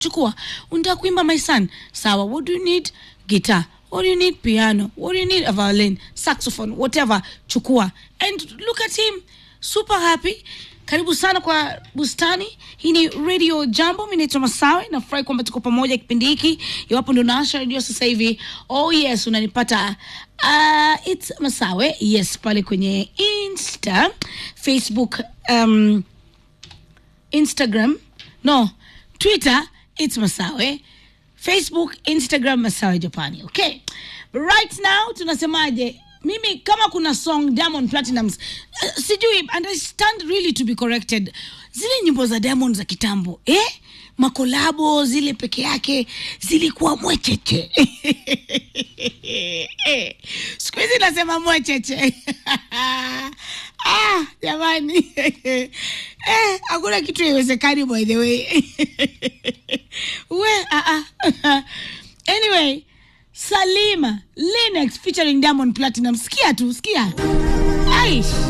chukua unataka kuimba my son sawa what do you need guitar what do you need piano what do you need a violin saxophone whatever chukua and look at him super happy karibu sana kwa bustani hii ni radio jambo mi naitwa masawe nafurahi kwamba tuko pamoja kipindi hiki iwapo ndo naasha redio sasa hivi oh yes unanipata uh, its masawe yes pale kwenye insta facebook um, instagram no twitter its masawe facebook instagram masawe japani okay But right now tunasemaje mimi kama kuna song diamond platinums uh, sijui and i stand really to be corrected zile nyimbo za diamond za kitambo eh makolabo zile peke yake zilikuwa mwecheche siku hizi nasema mwecheche ah, jamani eh, hakuna kitu iwezekani by the way we ah, ah. anyway salima linex featuring diamond platinum sikia tu sikia aish